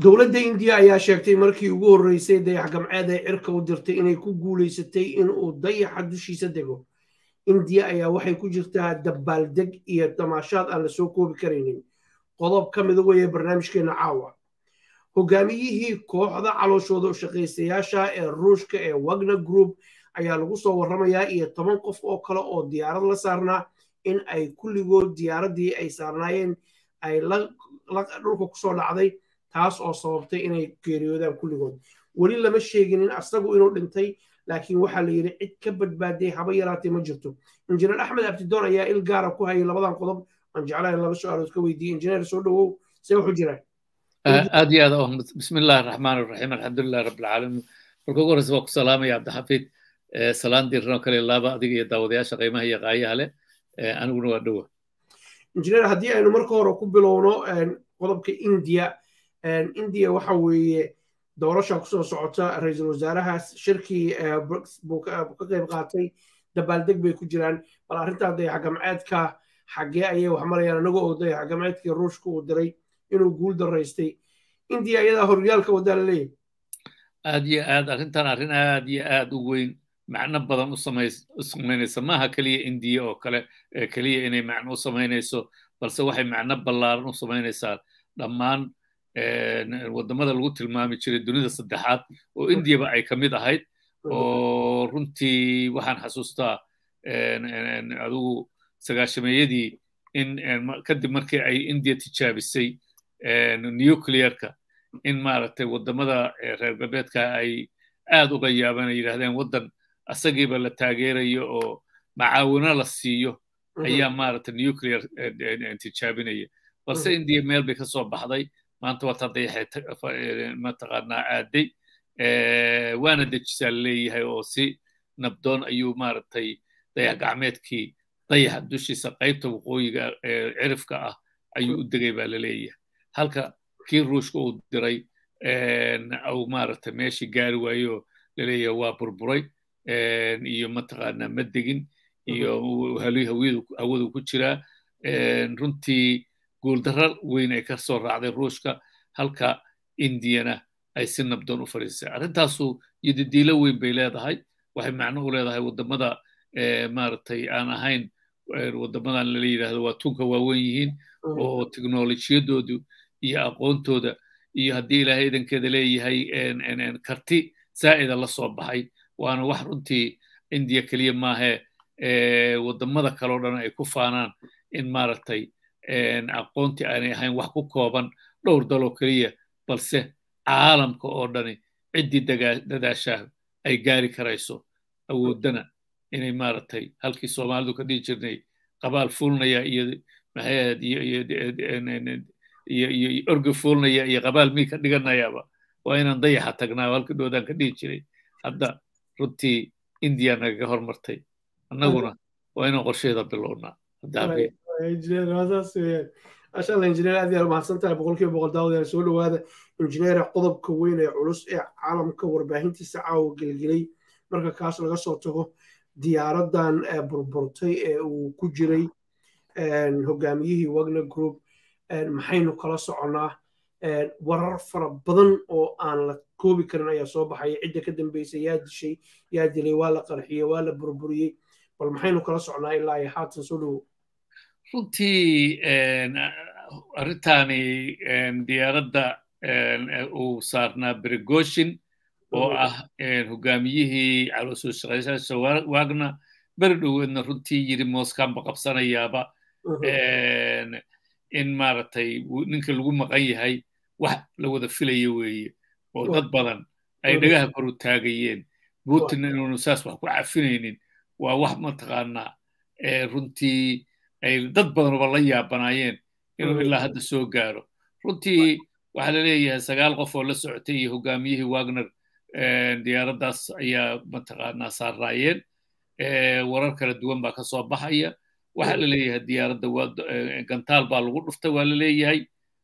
dowladda indiya ayaa sheegtay markii ugu horreysay dayax gamceed ee cirka u dirtay inay ku guulaysatay inuu dayaxa dushiisa dego indiya ayaa waxay ku jirtaa dabaaldeg iyo damaashaad aan lasoo koobi karaynin qodob ka mida weeye barnaamijkeena caawa hogaamiyihii kooxda calooshooda u shaqaystayaasha ee ruushka ee wagner group ayaa lagu soo warramayaa iyo toban qof oo kale oo diyaarad la saarnaa in ay kulligood diyaaraddii ay saarnaayeen ay dhulka kusoo dhacday taas oo sababtay inay geeriyoodaan kulligood weli lama sheeginin asagu inuu dhintay laakiin waxaa la yidhi cid ka badbaaday haba yaraatee ma jirto injineer axmed abdidoon ayaa il gaara ku hayay labadan qodob aan jeclahay laba su-aalood ka weydiiyey injineer soo dhowow see wuxuu jiraan aad iyo aad bismi illahi araxmaan araxiim alxamdulilahi rabbilcaalamiin marka ugu horreysa waa ku salaamaya cabdixafiid salaan diiran oo kale laaba adiga iyo daawadayaasha qiimaha iyo qaayaha leh aniguna waa dhowa injineer haddii aynu marka hore ku bilowno qodobka indiya indiya waxa weeye doorasha kusoo socota ra-iisul wasaarahaas shirkii buu ka qayb qaatay dabaaldeg bay ku jiraan bal arrintaa dayax gamceedka xaggee ayay wax marayaan anaga oo dayax gamceedkii ruushka uu diray inuu guul daraystay indiya iyadaa horyaalka wadaa la leeyahay aad iyo aad arrintan arrin aad iyo aad u weyn macno badan u samaynaysa maaha keliya indiya oo kale keliya inay macno u samaynayso balse waxay macno ballaaran u samaynaysaa dhammaan waddamada lagu tilmaami jiray dunida saddexaad oo indiyaba ay ka mid ahayd oo runtii waxaan xasuustaa adigu sagaashameeyadii in kadib markii ay indiya tijaabisay nuclearka in maaragtay waddamada reer galbeedka ay aad uga yaabaan ay yidhahdeen waddan asagiiba la taageerayo oo macaawino la siiyo ayaa maaragtay nuclear tijaabinaya balse indiya meel bay ka soo baxday maanta waata dayaxay mataqaanaa aaday waana dejisaa leeyahay oo si nabdoon ayuu maaragtay dayax gacmeedkii dayaxa dushiisa qaybta waqooyiga cirifka ah ayuu u degay baa laleeyahay halka kii ruushka uu diray au maaragtay meeshii gaari waayo laleeyahay waa burburay iyo mataqaanaa ma degin iyo hawadu ku jiraa runtii guuldarra weyn ay ka soo raacday ruushka halka indiyana ay si nabdoon u fadhiisay arrintaasu yodidiilo weyn bay leedahay waxay macno u leedahay waddamada maaragtay aan ahayn waddamadan lala yidhaahdo waa tunka waaweyn yihiin oo teknolojiyadoodu iyo aqoontooda iyo haddii ilaahay idankeeda leeyahay karti zaa'ida la soo baxay waana wax runtii indiya keliya maahee waddamada kaleo dhan ay ku faanaan in maaragtay aqoontii aanay ahayn wax ku kooban dhowr daloo keliya balse caalamka oo dhani ciddii dadaashaa ay gaari karayso awooddana inay maaragtay halkii soomaalidu ka dhihi jirnay qabaal fuulnaya iyo maxayd iyo orgi fuulnaya iyo qabaal mii ka dhiganayaaba waa inaan dayaxa tagnaa halkii dhoodaan ka dhihi jiray hadda runtii indiya nagaga hormartay annaguna waa inaan qorsheeda bilownaa masha allah injineer aad yaad mahadsan tahay boqolkiiba boqol daawadayaal soo dhowaada injineera qodobka weyn ee culus ee caalamka warbaahintiisa caawa gelgelay marka kaas laga soo tago diyaaraddan burburtay ee uu ku jiray hogaamiyihii wagner group maxaynu kala soconnaa warar fara badan oo aan la koobi karin ayaa soo baxaya cidda ka dambeysay yaa dishay yaa dilay waa la qarxiyey waa la burburiyey bal maxaynu kala socnaa ilaa iyo haatan soo dhowo runtii arrintaani diyaaradda uu saarnaa brigoshin oo ah hogaamiyihii caloosoo shaqaysaasha wagner beri dhoweedna runtii yiri mooskanba qabsanayaaba in maaragtay ninka lagu maqan yahay wax la wada filaya weeye oo dad badan ay dhagaha kor u taagayeen putin inuunu saas wax ku cafinaynin waa wax mataqaanaa runtii ay dad badanuba la yaabanaayeen inuu ilaa hadda soo gaaro runtii waxaa la leeyahay sagaal qof oo la socotay iyo hogaamiyihii wagner diyaaraddaas ayaa mataqaanaa saarraayeen warar kala duwan baa ka soo baxaya waxaa la leeyahay diyaaradda gantaal baa lagu dhuftay waa la leeyahay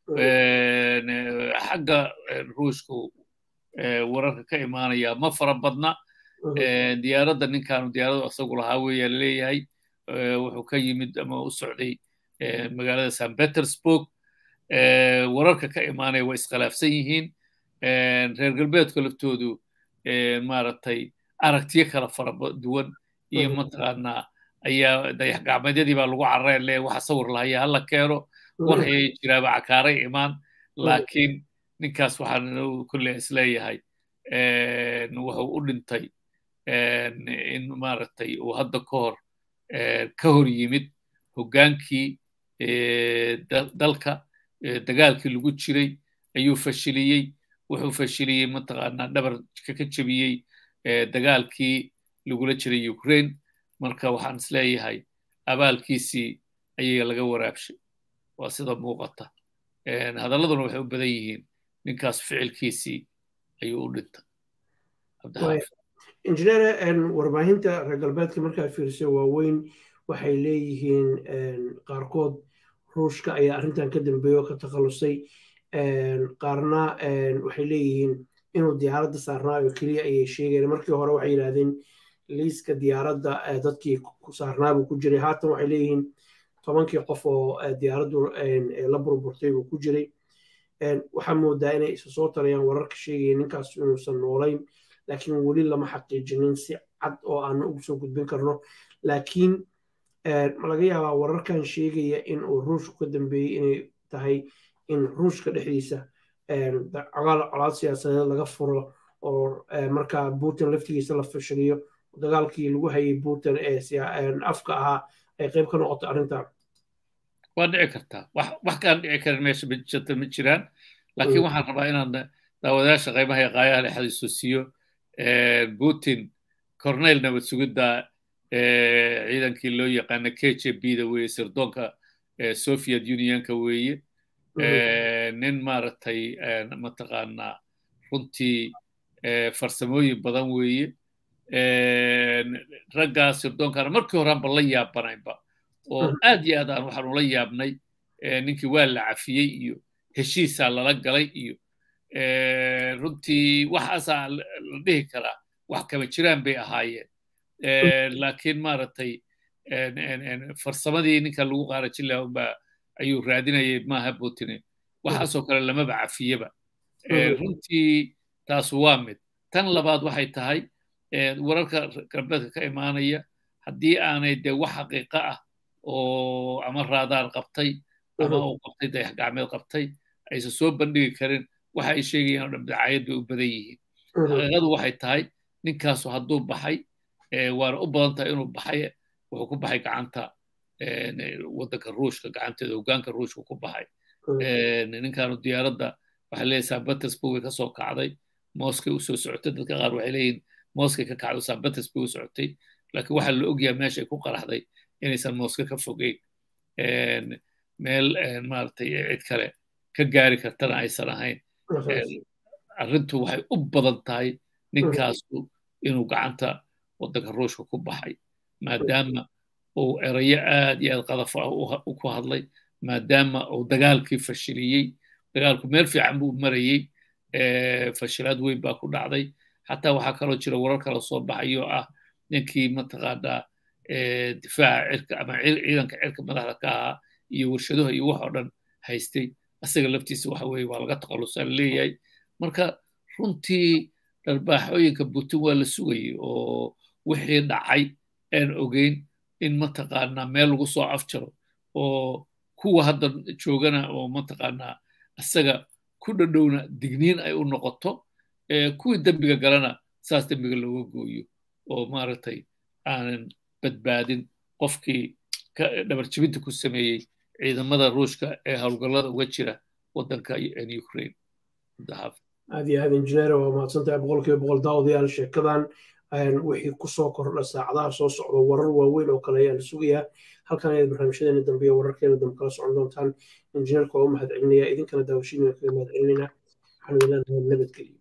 xagga ruushku wararka ka imaanaya ma fara badna diyaaradda ninkaanu diyaaradu asagu lahaa weeyaa la leeyahay wuxuu ka yimid ama u socday magaalada san petersburg wararka ka imaanaya waa iskhilaafsan yihiin reer galbeedka laftoodu maaragtay aragtiyo kala fara duwan iyo mataqaanaa ayaa dayax gacmeedyadii baa lagu carareen le waxa sawir lahaya hala keeno war hayay jiraaba cakaaray imaan laakiin ninkaas waxaan kulle isleeyahay wuxuu u dhintay in maaragtay uu hadda ka hor ka hor yimid hoggaankii dalka dagaalkii lagu jiray ayuu fashiliyey wuxuu fashiliyey mataqaanaa dhabarka ka jebiyey dagaalkii lagula jiray ukraine marka waxaan isleeyahay abaalkiisii ayaga laga waraabshay waa sida muuqata hadalladuna waxay u badan yihiin ninkaas ficilkiisii ayuu u dhintay injineer warbaahinta reer galbeedka markaa fiirsa waaweyn waxay leeyihiin qaarkood ruushka ayaa arrintan ka dambeeya oo ka takhalusay qaarna waxay leeyihiin inuu diyaaradda saarnaayo keliya ayay sheegeen markii hore waxay yidhahdeen liiska diyaaradda dadkii saarnaabuu ku jiray haatan waxay leeyihiin tobankii qof oo diyaaraddu la burburtay buu ku jiray waxaa moodaa inay isa soo tarayaan wararka sheegaya ninkaas inuusan noolayn laakiin weli lama xaqiijinin si cad oo aan ugu soo gudbin karno laakiin ma laga yaabaa wararkan sheegaya in uu ruushku ka dambeeyey inay tahay in ruushka dhexdiisa colaad siyaasadeed laga furo oo markaa putin laftigiisa la fashiliyo dagaalkii lagu hayay putin ee afka ahaa ay qayb ka noqoto arrintan waa dhici kartaa wax kaan dhici karin meesha jirta ma jiraan laakiin waxaan rabaa inaan daawadayaasha qaybaha ee qaayaha le xasuusiyo putin corneyl nabad sugidda ciidankii loo yaqaana k j b da weeye sirdoonka soviet unionka weeye nin maaragtay mataqaanaa runtii farsamooyin badan weeye raggaa sirdoonkana markii horeanba la yaabanaynba oo aad iyo aad aan waxaan ula yaabnay ninkii waa la cafiyey iyo heshiisaa lala galay iyo runtii waxaasaa la dhihi karaa wax kama jiraan bay ahaayeen laakiin maaragtay farsamadii ninka lagu qaarajin lahaa unbaa ayuu raadinayay maaha butine waxaasoo kale lamaba cafiyeba runtii taas waa mid tan labaad waxay tahay wararka galbeedka ka imaanaya haddii aanay dee wax xaqiiqa ah oo ama raadaar qabtay ama uu qabtay dayax gacmeed qabtay aysan soo bandhigi karin waxa ay sheegayaan oo dhan dacaayad bay u badan yihiin xaqiiqadu waxay tahay ninkaasu hadduu baxay waana u badan tahay inuu baxay wuxuu ku baxay gacanta waddanka ruushka gacanteeda hoggaanka ruushka ku baxay ninkaanu diyaaradda waxay leeyahay san petersburg way ka soo kacday moskay u soo socotay dadka qaar waxay leeyihin moskay ka kacday san petersburg u socotay laakiin waxaa la ogyahay meeshay ku qaraxday inaysan moska ka fogeyn meel maaragtay cid kale ka gaari kartana aysan ahayn arrintu waxay u badan tahay ninkaasu inuu gacanta waddanka ruushka ku baxay maadaama uu erayo aad iyo aad qadaf ah ku hadlay maadaama uu dagaalkii fashiliyey dagaalku meel fiican buu marayey fashilaad weyn baa ku dhacday xataa waxaa kaloo jira warar kala soo baxayo ah ninkii mataqaanaa difaaca cirka ama ciidanka cirka madaxda ka ahaa iyo warshaduha iyo wax oo dhan haystay asaga laftiisa waxa weeye waa laga takhalusaa laleeyahay marka runtii dharbaaxooyinka putin waa la sugayay oo wixii dhacay aan ogeyn in mataqaanaa meel lagu soo afjaro oo kuwa hadda joogana oo mataqaanaa asaga ku dhadhowna digniin ay u noqoto kuwii dembiga galana saas dembiga looga gooyo oo maaragtay aanan badbaadin qofkii dhabarjibinta ku sameeyey ciidamada ruushka ee howlgallada uga jira waddanka ukraine aad iyo aad injineer waa mahadsantahay boqolkiiba boqol daawadayaal sheekadan wixii kusoo kordha saacadaha soo socda warar waaweyn oo kale ayaa la sugayaa halkan ayaad barnaamijyadeena dambe iyo wararkeena dambe kala socon doontaan injineerka waa u mahad celinaya idinkana daawashiina kaga mahad celinayna waxaan idin leenahay nabadgeliyo